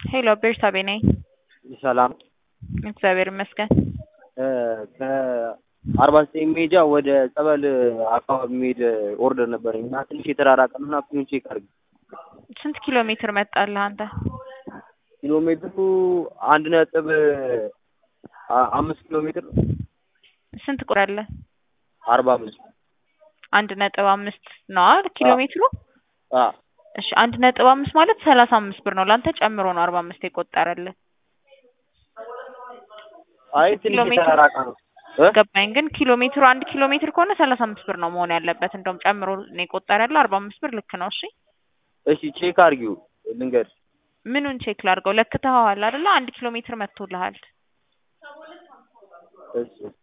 ሄሎ ቤርሳቤ ነኝ። ሰላም እግዚአብሔር ይመስገን። ከአርባ ዘጠኝ ሜጃ ወደ ጸበል አካባቢ የሚሄድ ኦርደር ነበረኝ እና ትንሽ የተራራቀ ነው እና ፒኑን ቼክ አድርግ። ስንት ኪሎ ሜትር መጣልህ አንተ? ኪሎ ሜትሩ አንድ ነጥብ አ- አምስት ኪሎ ሜትር ነው። ስንት ቁጥር አለ? አርባ አምስት አንድ ነጥብ አምስት ነው አይደል ኪሎ አዎ። ሜትሩ? አ እሺ አንድ ነጥብ አምስት ማለት ሰላሳ አምስት ብር ነው። ለአንተ ጨምሮ ነው አርባ አምስት የቆጠረልህ። አይ ኪሎ ትንሽ ሜትር የተራራቀ ነው እ? ገባኝ። ግን ኪሎ ሜትሩ አንድ ኪሎ ሜትር ከሆነ ሰላሳ አምስት ብር ነው መሆን ያለበት። እንደውም ጨምሮ ነው የቆጠረልህ አርባ አምስት ብር ልክ ነው። እሺ እሺ ቼክ አድርጊው ልንገርሽ። ምኑን ቼክ ላድርገው? ለክተኸዋል አይደለ? አንድ ኪሎ ሜትር መጥቶልሃል። እሺ